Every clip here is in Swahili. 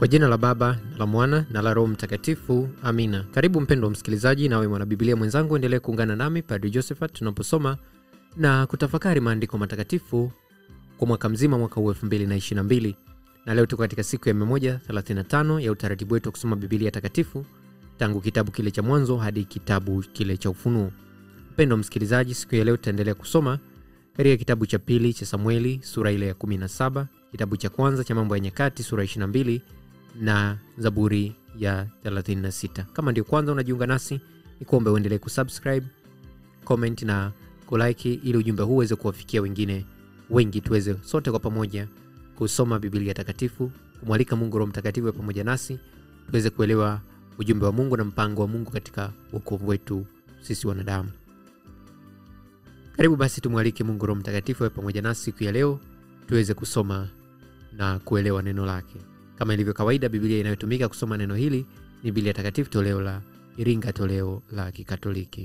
Kwa jina la Baba na la Mwana na la Roho Mtakatifu, amina. Karibu mpendwa msikilizaji, nawe mwanabibilia mwenzangu, endelee kuungana nami Padri Josephat tunaposoma na kutafakari maandiko matakatifu kwa mwaka mzima, mwaka huu 2022 na leo tuko katika siku ya 135 ya utaratibu wetu wa kusoma Bibilia takatifu tangu kitabu kile cha Mwanzo hadi kitabu kile cha Ufunuo. Mpendwa msikilizaji, siku ya leo tutaendelea kusoma katika kitabu cha pili cha Samueli sura ile ya 17, kitabu cha kwanza cha Mambo ya Nyakati sura 22 na Zaburi ya 36. Kama ndio kwanza unajiunga nasi, ni kuombe uendelee kusubscribe, comment na kulike ili ujumbe huu uweze kuwafikia wengine wengi, tuweze sote kwa pamoja kusoma Biblia takatifu, kumwalika Mungu Roho Mtakatifu pamoja nasi tuweze kuelewa ujumbe wa Mungu na mpango wa Mungu katika wokovu wetu sisi wanadamu. Karibu basi tumwalike Mungu Roho Mtakatifu awe pamoja nasi siku ya leo tuweze kusoma na kuelewa neno lake. Kama ilivyo kawaida, Biblia inayotumika kusoma neno hili ni Biblia Takatifu toleo la Iringa, toleo la Kikatoliki.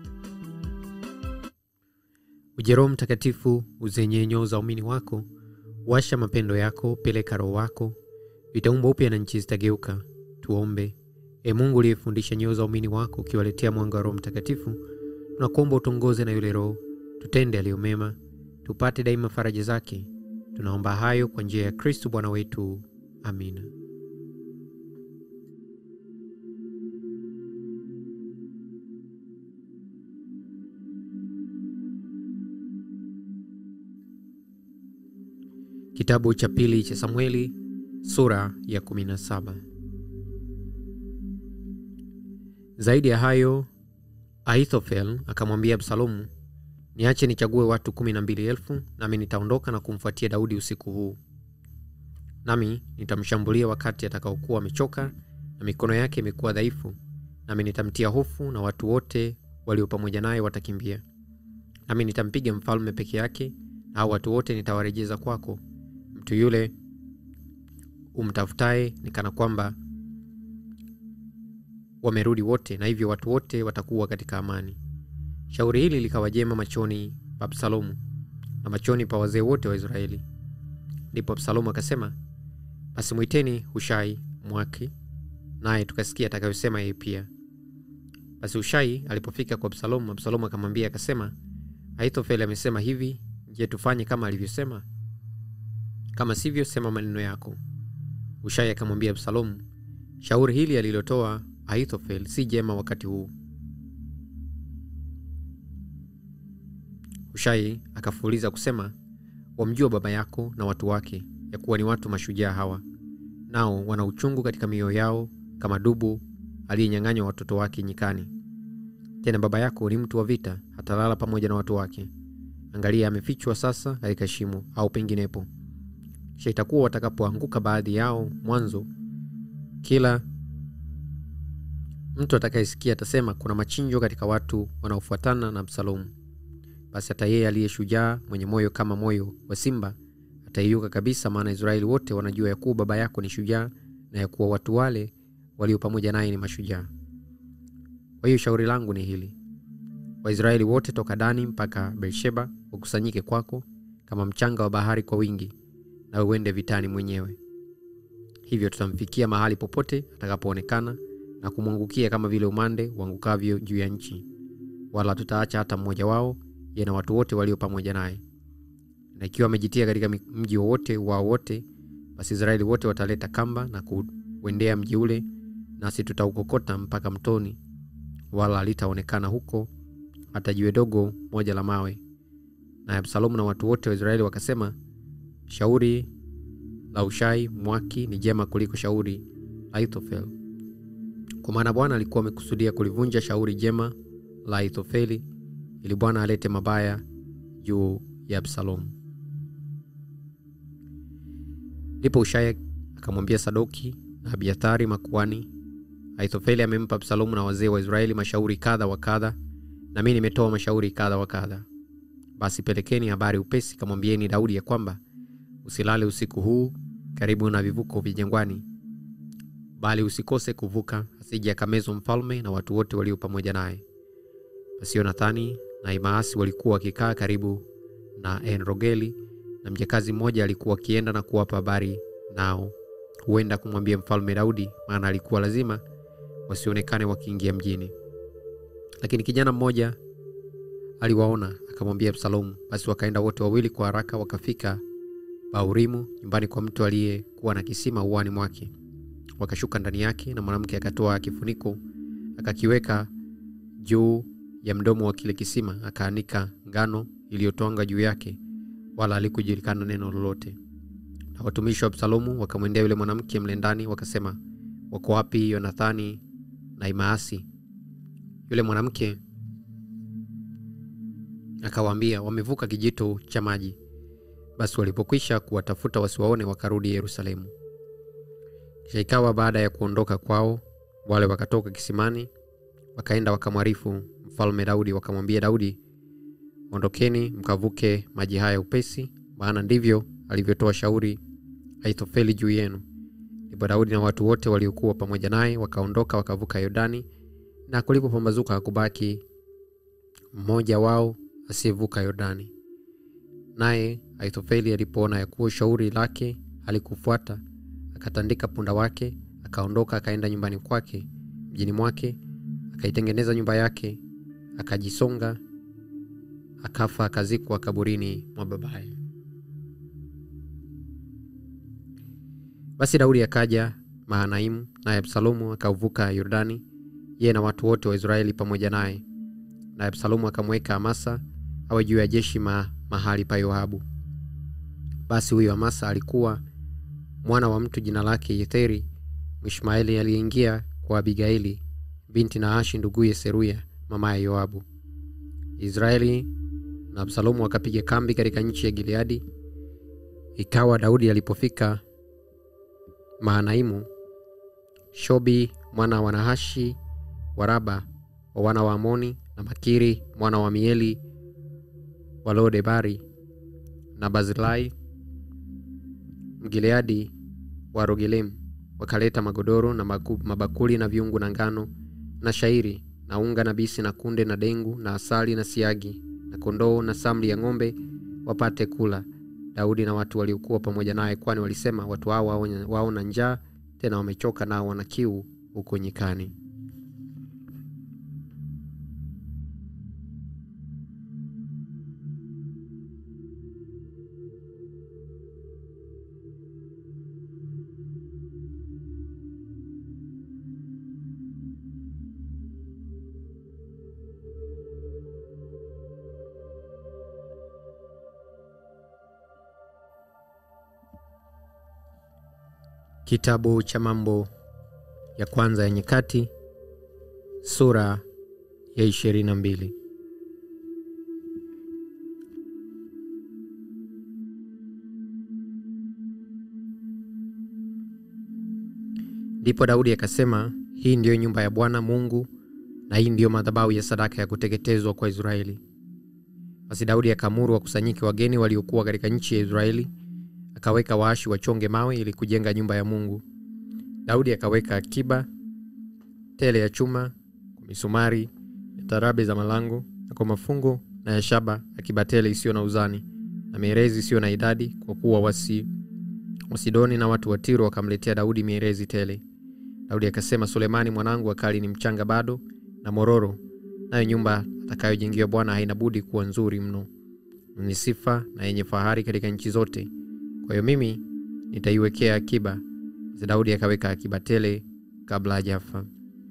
Uje Roho Mtakatifu, uzenye nyoo za umini wako, washa mapendo yako, peleka Roho wako, vitaumbwa upya na nchi zitageuka. Tuombe. E Mungu uliyefundisha nyoo za umini wako, ukiwaletea mwanga wa Roho Mtakatifu, tunakuomba utongoze na yule Roho tutende aliyo mema, tupate daima faraja zake. Tunaomba hayo kwa njia ya Kristu Bwana wetu. Amina. Kitabu cha pili cha Samueli sura ya 17. Zaidi ya hayo, Ahithofel akamwambia Absalomu, niache nichague watu kumi na mbili elfu nami nitaondoka na kumfuatia Daudi usiku huu, nami nitamshambulia wakati atakaokuwa amechoka na mikono yake imekuwa dhaifu, nami nitamtia hofu na watu wote walio pamoja naye watakimbia. Nami nitampiga mfalme peke yake, na hao watu wote nitawarejeza kwako. Mtu yule umtafutaye ni kana kwamba wamerudi wote, na hivyo watu wote watakuwa katika amani. Shauri hili likawa jema machoni pa Absalomu na machoni pa wazee wote wa Israeli. Ndipo Absalomu akasema, basi mwiteni Hushai Mwaki, naye tukasikia atakayosema yeye pia. Basi Hushai alipofika kwa Absalomu, Absalomu akamwambia akasema, Ahithofeli amesema hivi, je, tufanye kama alivyosema? Kama sivyo, sema maneno yako. Hushai akamwambia Absalomu, shauri hili alilotoa Ahithofeli si jema wakati huu. Hushai akafuuliza kusema, wamjua baba yako na watu wake, ya kuwa ni watu mashujaa hawa, nao wana uchungu katika mioyo yao, kama dubu aliyenyang'anywa watoto wake nyikani. Tena baba yako ni mtu wa vita, hatalala pamoja na watu wake. Angalia, amefichwa sasa katika shimo au penginepo. Kisha itakuwa watakapoanguka baadhi yao mwanzo, kila mtu atakayesikia atasema, kuna machinjo katika watu wanaofuatana na Absalomu. Basi hata yeye aliye shujaa mwenye moyo kama moyo wa simba ataiuka kabisa, maana Israeli wote wanajua ya kuwa baba yako ni shujaa na ya kuwa watu wale walio pamoja naye ni mashujaa. Kwa hiyo shauri langu ni hili: Waisraeli wote toka Dani mpaka Beersheba wakusanyike kwako kama mchanga wa bahari kwa wingi, na uende vitani mwenyewe. Hivyo tutamfikia mahali popote atakapoonekana na kumwangukia kama vile umande uangukavyo juu ya nchi, wala tutaacha hata mmoja wao yeye na watu wote walio pamoja naye. Na ikiwa amejitia katika mji wowote wao wote, basi Israeli wote wataleta kamba na kuendea mji ule, nasi tutaukokota mpaka mtoni, wala halitaonekana huko hata jiwe dogo moja la mawe. Na Absalomu na watu wote wa Israeli wakasema, shauri la Hushai Mwaki ni jema kuliko shauri la Ahithofeli, kwa maana Bwana alikuwa amekusudia kulivunja shauri jema la Ahithofeli ili Bwana alete mabaya juu ya Absalomu. Ndipo Hushai akamwambia Sadoki na Abiathari makuani, Ahithofeli amempa Absalomu na wazee wa Israeli mashauri kadha wa kadha, na mimi nimetoa mashauri kadha wa kadha. Basi pelekeni habari upesi, kamwambieni Daudi ya kwamba usilale usiku huu karibu na vivuko vya jangwani, bali usikose kuvuka, asije akamezwa mfalme na watu wote walio pamoja naye. Basi Yonathani na Imaasi walikuwa wakikaa karibu na Enrogeli, na mjakazi mmoja alikuwa akienda na kuwapa habari nao huenda kumwambia mfalme Daudi, maana alikuwa lazima wasionekane wakiingia mjini. Lakini kijana mmoja aliwaona akamwambia Absalomu. Basi wakaenda wote wawili kwa haraka, wakafika Baurimu, nyumbani kwa mtu aliyekuwa na kisima uani mwake. Wakashuka ndani yake, na mwanamke akatoa kifuniko akakiweka juu ya mdomo wa kile kisima, akaanika ngano iliyotwanga juu yake, wala halikujulikana neno lolote. Na watumishi wa Absalomu wakamwendea yule mwanamke mle ndani, wakasema, wako wapi Yonathani na Imaasi? Yule mwanamke akawaambia, wamevuka kijito cha maji. Basi walipokwisha kuwatafuta wasiwaone, wakarudi Yerusalemu. Kisha ikawa baada ya kuondoka kwao, wale wakatoka kisimani, wakaenda wakamwarifu mfalme Daudi, wakamwambia Daudi, ondokeni mkavuke maji haya upesi, maana ndivyo alivyotoa shauri Ahithofeli juu yenu. Ndipo Daudi na watu wote waliokuwa pamoja naye wakaondoka wakavuka Yordani, na kulipopambazuka hakubaki mmoja wao asiyevuka Yordani. Naye Ahithofeli alipoona ya kuwa shauri lake halikufuata, akatandika punda wake, akaondoka akaenda nyumbani kwake mjini mwake, akaitengeneza nyumba yake, akajisonga, akafa, akazikwa kaburini mwa babaye. Basi Daudi akaja Mahanaimu, naye Absalomu akauvuka Yordani, yeye na watu wote wa Israeli pamoja naye. Naye Absalomu akamweka Amasa awe juu ya jeshi ma, mahali pa Yoabu. Basi huyo Amasa alikuwa mwana wa mtu jina lake Yetheri Mwishmaeli, aliyeingia kwa Abigaili binti Naashi nduguye Seruya mamaye Yoabu. Israeli na Absalomu wakapiga kambi katika nchi ya Gileadi. Ikawa Daudi alipofika Mahanaimu, Shobi mwana wa Nahashi wa Raba wa wana wa Amoni na Makiri mwana wa Mieli wa Lodebari na Barzilai Mgileadi wa Rogelemu wakaleta magodoro na maku, mabakuli na viungu na ngano na shairi na unga na bisi na kunde na dengu na asali na siagi na kondoo na samli ya ng'ombe wapate kula Daudi na watu waliokuwa pamoja naye, kwani walisema, watu hao waona njaa, tena wamechoka, nao wana kiu huko nyikani. Kitabu cha Mambo ya Kwanza ya Nyakati sura ya ishirini na mbili. Ndipo Daudi akasema, hii ndiyo nyumba ya Bwana Mungu, na hii ndiyo madhabahu ya sadaka ya kuteketezwa kwa Israeli. Basi Daudi akaamuru wakusanyike wageni waliokuwa katika nchi ya Israeli akaweka waashi wachonge mawe ili kujenga nyumba ya Mungu. Daudi akaweka akiba tele ya chuma kwa misumari ya tarabe za malango na kwa mafungo na ya shaba, akiba tele isiyo na uzani na mierezi isiyo na idadi, kwa kuwa wasi Wasidoni na watu wa Tiro wakamletea Daudi mierezi tele. Daudi akasema, Sulemani mwanangu akali ni mchanga bado na mororo, nayo nyumba atakayojengiwa Bwana haina budi kuwa nzuri mno, ni sifa na yenye fahari katika nchi zote kwa hiyo mimi nitaiwekea akiba. Basi Daudi akaweka akiba tele kabla hajafa.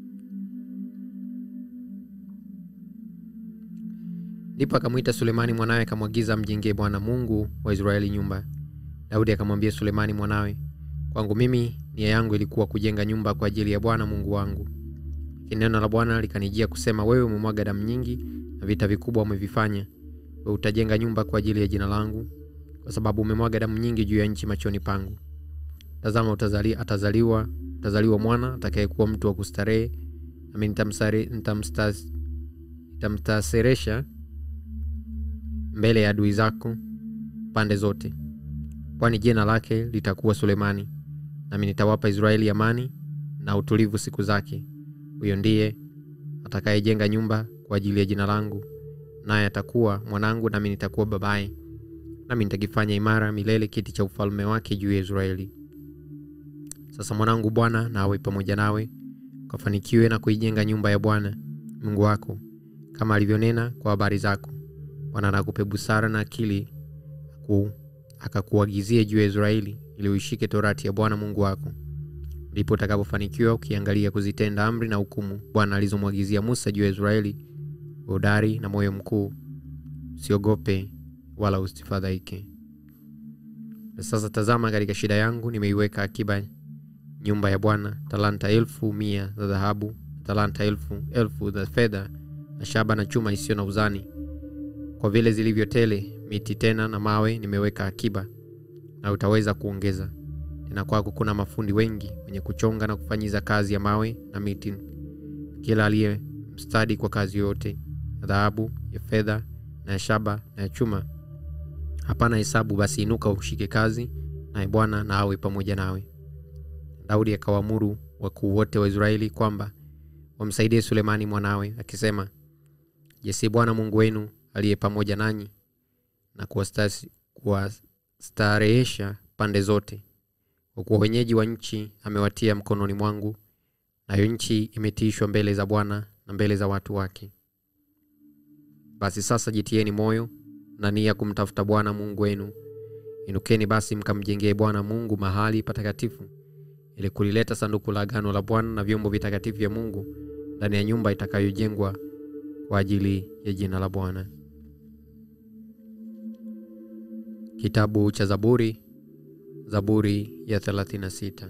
Ndipo akamwita Sulemani mwanawe, akamwagiza amjengee Bwana Mungu wa Israeli nyumba. Daudi akamwambia Sulemani mwanawe, kwangu mimi nia yangu ilikuwa kujenga nyumba kwa ajili ya Bwana Mungu wangu, lakini neno la Bwana likanijia kusema, wewe umemwaga damu nyingi na vita vikubwa umevifanya, wewe utajenga nyumba kwa ajili ya jina langu kwa sababu umemwaga damu nyingi juu ya nchi machoni pangu. Tazama, utazali, atazaliwa utazaliwa mwana atakayekuwa mtu wa kustarehe, nami nitamstaseresha mbele ya adui zako pande zote, kwani jina lake litakuwa Sulemani, nami nitawapa Israeli amani na utulivu siku zake. Huyo ndiye atakayejenga nyumba kwa ajili ya jina langu, naye atakuwa mwanangu, nami nitakuwa babaye nami nitakifanya imara milele kiti cha ufalme wake juu ya Israeli. Sasa mwanangu, Bwana na awe pamoja nawe, ukafanikiwe na kuijenga nyumba ya Bwana Mungu wako kama alivyonena kwa habari zako. Bwana anakupe busara na akili aku, akakuagizie juu ya Israeli ili uishike torati ya Bwana Mungu wako, ndipo utakapofanikiwa ukiangalia kuzitenda amri na hukumu Bwana alizomwagizia Musa juu ya Israeli, hodari na moyo mkuu, usiogope wala usifadhaike. Na sasa tazama, katika shida yangu nimeiweka akiba nyumba ya Bwana talanta elfu mia za dhahabu, talanta elfu elfu za fedha na shaba na chuma isiyo na uzani, kwa vile zilivyo tele miti tena na mawe nimeweka akiba, na utaweza kuongeza tena. Kwako kuna mafundi wengi wenye kuchonga na kufanyiza kazi ya mawe na miti, kila aliye mstadi kwa kazi yoyote ya dhahabu, ya fedha na ya shaba na ya chuma, hapana hesabu. Basi inuka ushike kazi, naye Bwana na awe pamoja nawe. Daudi akawaamuru wakuu wote wa Israeli kwamba wamsaidie Sulemani mwanawe, akisema, Je, si Bwana Mungu wenu aliye pamoja nanyi na kuwastarehesha pande zote? Kwa kuwa wenyeji wa nchi amewatia mkononi mwangu, nayo nchi imetiishwa mbele za Bwana na mbele za watu wake. Basi sasa jitieni moyo na nia kumtafuta Bwana Mungu wenu. Inukeni basi mkamjengee Bwana Mungu mahali patakatifu ili kulileta sanduku la agano la Bwana na vyombo vitakatifu vya Mungu ndani ya nyumba itakayojengwa kwa ajili ya jina la Bwana. Kitabu cha Zaburi, Zaburi ya 36.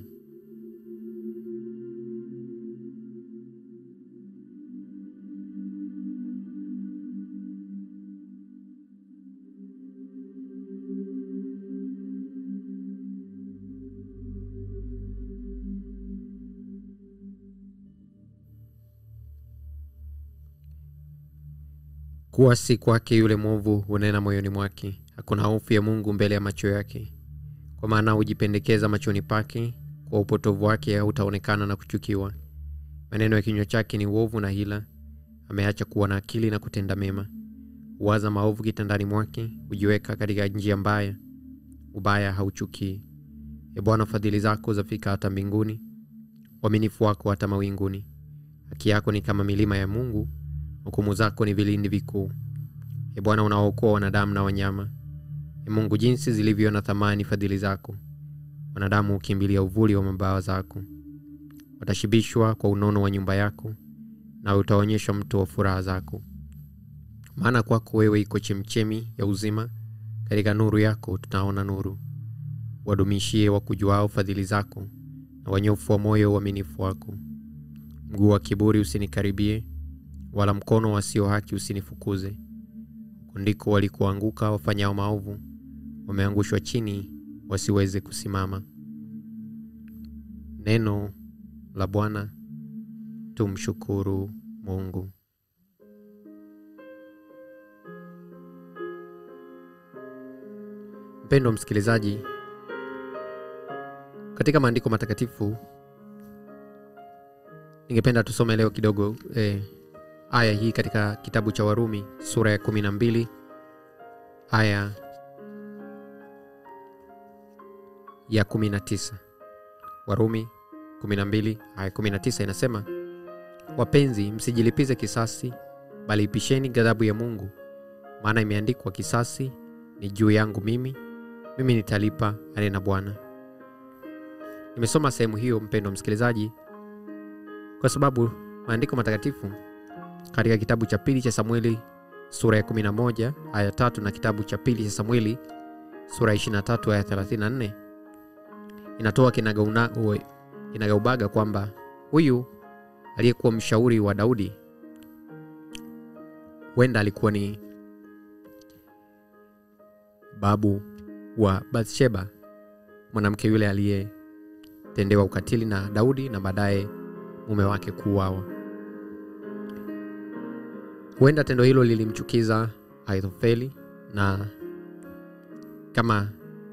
Kuwa si kwake yule mwovu hunena moyoni mwake, hakuna hofu ya Mungu mbele ya macho yake. Kwa maana hujipendekeza machoni pake, kwa upotovu wake hautaonekana na kuchukiwa. Maneno ya kinywa chake ni uovu na hila, ameacha kuwa na akili na kutenda mema. Huwaza maovu kitandani mwake, hujiweka katika njia mbaya, ubaya hauchukii. E Bwana, fadhili zako zafika hata mbinguni, uaminifu wako hata mawinguni. Haki yako ni kama milima ya Mungu, hukumu zako ni vilindi vikuu. E Bwana, unawaokoa wanadamu na wanyama. E Mungu, jinsi zilivyo na thamani fadhili zako! Wanadamu hukimbilia uvuli wa mabawa zako. Watashibishwa kwa unono wa nyumba yako, na utaonyesha mto wa furaha zako. Maana kwako wewe iko chemchemi ya uzima, katika nuru yako tutaona nuru. Wadumishie wakujuao fadhili zako, na wanyofu wa moyo uaminifu wako. Mguu wa kiburi usinikaribie, wala mkono wasio haki usinifukuze. Huko ndiko walikoanguka wafanyao maovu, wameangushwa chini wasiweze kusimama. Neno la Bwana. Tumshukuru Mungu. Mpendwa msikilizaji, katika maandiko matakatifu ningependa tusome leo kidogo eh, aya hii katika kitabu cha Warumi sura ya kumi na mbili aya ya 19. Warumi 12 aya 19 inasema, wapenzi, msijilipize kisasi, bali ipisheni ghadhabu ya Mungu, maana imeandikwa, kisasi ni juu yangu mimi, mimi nitalipa, anena Bwana. Nimesoma sehemu hiyo, mpendwa msikilizaji, kwa sababu maandiko matakatifu katika kitabu cha pili cha Samueli sura ya 11 aya tatu na kitabu cha pili cha Samueli sura ya 23 aya 34 inatoa kinagaubaga kwamba huyu aliyekuwa mshauri wa Daudi huenda alikuwa ni babu wa Bathsheba, mwanamke yule aliyetendewa ukatili na Daudi na baadaye mume wake kuuawa. Huenda tendo hilo lilimchukiza Ahithofeli, na kama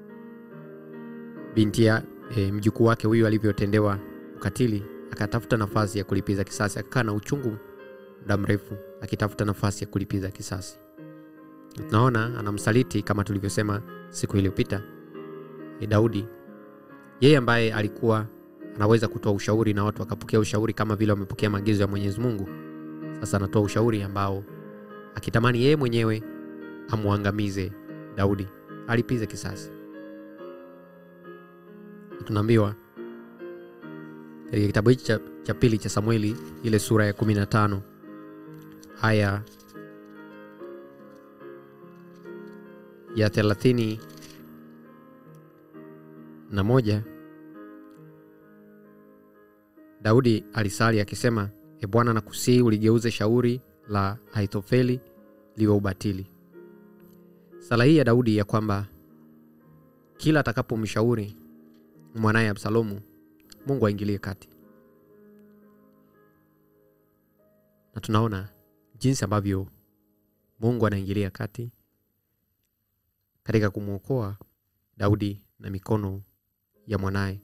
binti ya e, mjukuu wake huyu alivyotendewa ukatili, akatafuta nafasi ya kulipiza kisasi. Akakaa na uchungu muda mrefu akitafuta nafasi ya kulipiza kisasi. Tunaona anamsaliti kama tulivyosema siku iliyopita, e, Daudi, yeye ambaye alikuwa anaweza kutoa ushauri na watu wakapokea ushauri kama vile wamepokea maagizo ya mwenyezi mungu sasa anatoa ushauri ambao akitamani yeye mwenyewe amwangamize daudi alipize kisasi tunaambiwa katika kitabu hichi cha, cha pili cha samueli ile sura ya 15 aya ya thelathini na moja daudi alisali akisema e bwana na kusii uligeuze shauri la aithofeli liwe ubatili sala hii ya daudi ya kwamba kila atakapomshauri mwanaye absalomu mungu aingilie kati na tunaona jinsi ambavyo mungu anaingilia kati katika kumwokoa daudi na mikono ya mwanaye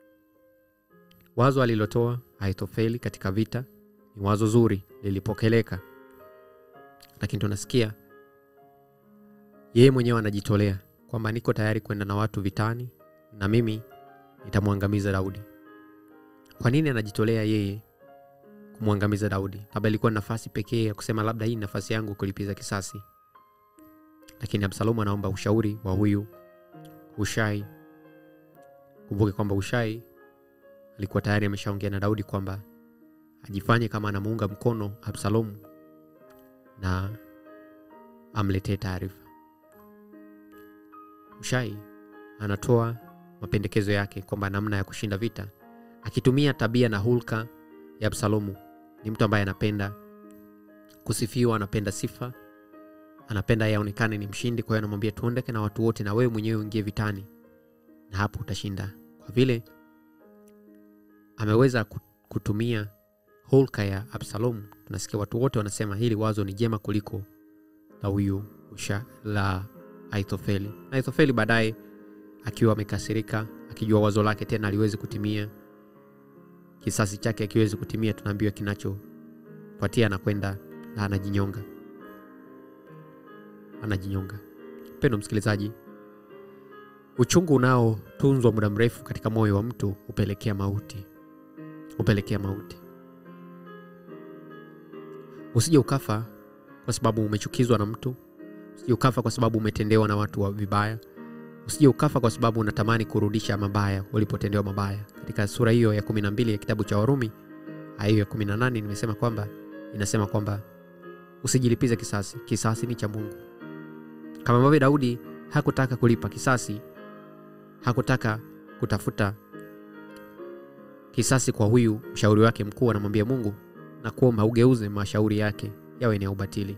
wazo alilotoa aithofeli katika vita ni wazo zuri lilipokeleka lakini tunasikia yeye mwenyewe anajitolea kwamba niko tayari kwenda na watu vitani na mimi nitamwangamiza daudi kwa nini anajitolea yeye kumwangamiza daudi labda ilikuwa nafasi pekee ya kusema labda hii ni nafasi yangu kulipiza kisasi lakini absalomu anaomba ushauri wa huyu ushai kumbuke kwamba ushai alikuwa tayari ameshaongea na daudi kwamba ajifanye kama anamuunga mkono absalomu na amletee taarifa ushai anatoa mapendekezo yake kwamba namna ya kushinda vita akitumia tabia na hulka ya absalomu ni mtu ambaye anapenda kusifiwa anapenda sifa anapenda yeye aonekane ni mshindi kwa hiyo anamwambia tuondeke na watu wote na wewe mwenyewe uingie vitani na hapo utashinda kwa vile ameweza kutumia hulka ya absalomu tunasikia watu wote wanasema hili wazo ni jema kuliko la huyu usha la aithofeli aithofeli baadaye akiwa amekasirika akijua wazo lake tena aliwezi kutimia kisasi chake akiwezi kutimia tunaambiwa kinachofuatia anakwenda na anajinyonga anajinyonga mpendo msikilizaji uchungu unaotunzwa muda mrefu katika moyo wa mtu hupelekea mauti hupelekea mauti usije ukafa kwa sababu umechukizwa na mtu usije ukafa kwa sababu umetendewa na watu wa vibaya usije ukafa kwa sababu unatamani kurudisha mabaya ulipotendewa mabaya katika sura hiyo ya 12 ya kitabu cha warumi aya hiyo ya 18 nimesema kwamba inasema kwamba usijilipize kisasi kisasi ni cha mungu kama ambavyo daudi hakutaka kulipa kisasi hakutaka kutafuta kisasi kwa huyu mshauri wake mkuu anamwambia mungu na kuomba ugeuze mashauri yake yawe ni ya ubatili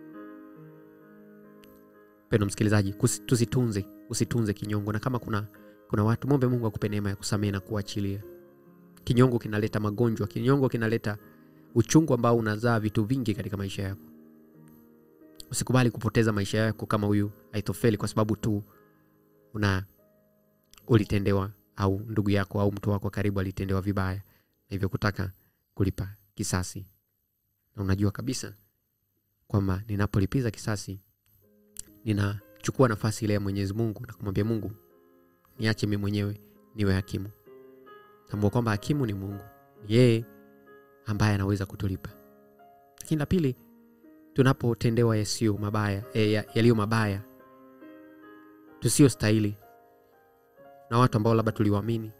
pendo msikilizaji tusitunze usitunze kinyongo na kama kuna kuna watu mwombe mungu akupe neema ya kusamehe na kuachilia kinyongo kinaleta magonjwa kinyongo kinaleta uchungu ambao unazaa vitu vingi katika maisha yako usikubali kupoteza maisha yako kama huyu aithofeli kwa sababu tu una ulitendewa au ndugu yako au mtu wako karibu alitendewa vibaya na hivyo kutaka kulipa kisasi na unajua kabisa kwamba ninapolipiza kisasi ninachukua nafasi ile ya mwenyezi mungu na kumwambia mungu niache mi mwenyewe niwe hakimu tambua kwamba hakimu ni mungu ni yeye ambaye anaweza kutulipa lakini la pili tunapotendewa yasiyo mabaya e, yaliyo mabaya tusio stahili na watu ambao labda tuliwaamini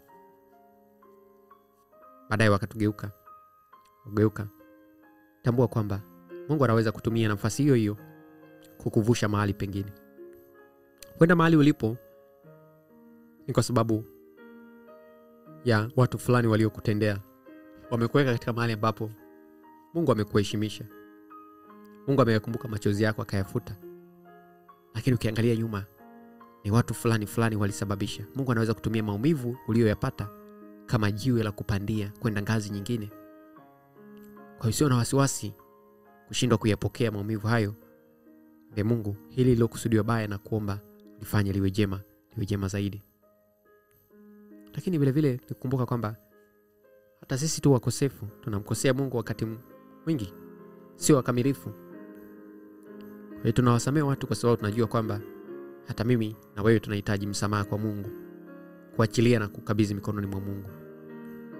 baadaye wakatugeuka kugeuka tambua kwamba mungu anaweza kutumia nafasi hiyo hiyo kukuvusha mahali pengine kwenda mahali ulipo ni kwa sababu ya watu fulani waliokutendea wamekuweka katika mahali ambapo mungu amekuheshimisha mungu ameyakumbuka machozi yako akayafuta lakini ukiangalia nyuma ni watu fulani fulani walisababisha mungu anaweza kutumia maumivu uliyoyapata kama jiwe la kupandia kwenda ngazi nyingine kwa hiyo sio na wasiwasi kushindwa kuyapokea maumivu hayo mbe mungu hili lilokusudiwa baya na kuomba lifanye liwe jema liwe jema zaidi lakini vilevile nikumbuka kwamba hata sisi tu wakosefu tunamkosea mungu wakati mwingi sio wakamilifu kwa hiyo tunawasamea watu kwa sababu tunajua kwamba hata mimi na wewe tunahitaji msamaha kwa mungu kuachilia na kukabidhi mikononi mwa mungu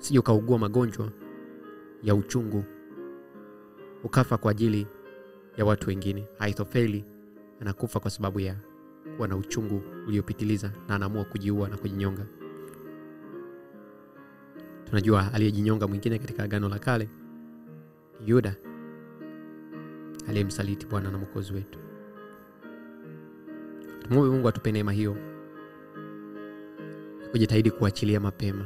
usije ukaugua magonjwa ya uchungu ukafa kwa ajili ya watu wengine. Ahithofeli anakufa kwa sababu ya kuwa na uchungu uliopitiliza na anaamua kujiua na kujinyonga. Tunajua aliyejinyonga mwingine katika Agano la Kale ni Yuda aliyemsaliti Bwana na Mwokozi wetu. Tumwombe Mungu atupe neema hiyo kujitahidi kuachilia mapema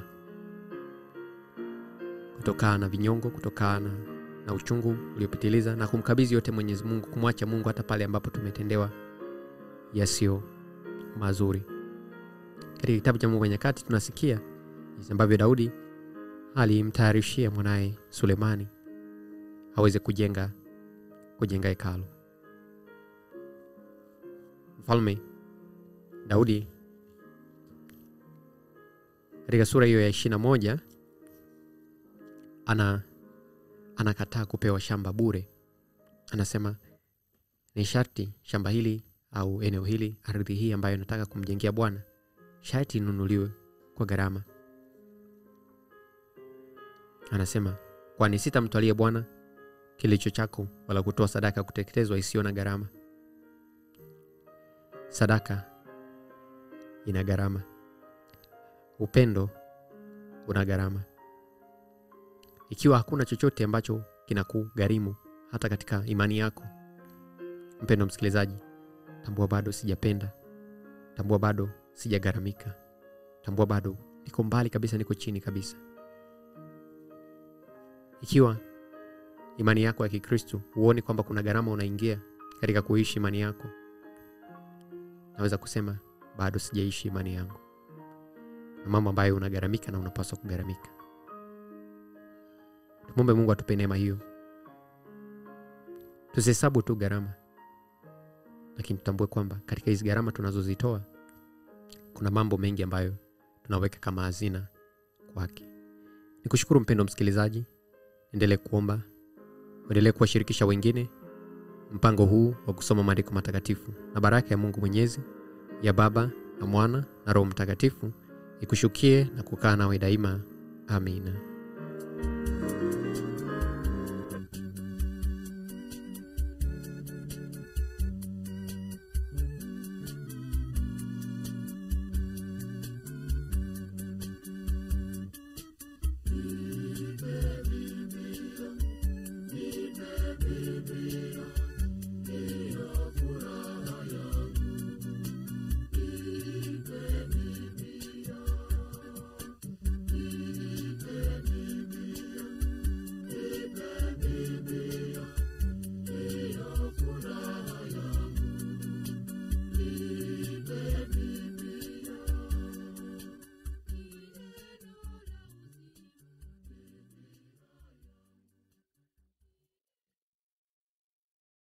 kutokana na vinyongo, kutokana na uchungu uliopitiliza na kumkabidhi yote Mwenyezi Mungu, kumwacha Mungu hata pale ambapo tumetendewa yasiyo mazuri. Katika kitabu cha Mambo ya Nyakati tunasikia jinsi ambavyo Daudi alimtayarishia mwanaye Sulemani aweze kujenga kujenga hekalu. Mfalme Daudi katika sura hiyo ya ishirini na moja ana anakataa kupewa shamba bure. Anasema ni sharti shamba hili au eneo hili, ardhi hii ambayo nataka kumjengea Bwana, sharti inunuliwe kwa gharama. Anasema kwani sitamtwalia Bwana kilicho chako, wala kutoa sadaka ya kuteketezwa isiyo na gharama. Sadaka ina gharama, upendo una gharama. Ikiwa hakuna chochote ambacho kinakugharimu hata katika imani yako, mpendo msikilizaji, tambua bado sijapenda, tambua bado sijagharamika, tambua bado niko mbali kabisa, niko chini kabisa. Ikiwa imani yako ya Kikristo huoni kwamba kuna gharama unaingia katika kuishi imani yako, naweza kusema bado sijaishi imani yangu, na mambo ambayo unagharamika na unapaswa kugharamika. Tumwombe Mungu atupe neema hiyo, tusihesabu tu gharama, lakini tutambue kwamba katika hizi gharama tunazozitoa kuna mambo mengi ambayo tunaweka kama hazina kwake. Nikushukuru mpendo msikilizaji, endelee kuomba, uendelee kuwashirikisha wengine mpango huu wa kusoma maandiko matakatifu, na baraka ya Mungu Mwenyezi ya Baba na Mwana na Roho Mtakatifu ikushukie na kukaa nawe daima. Amina.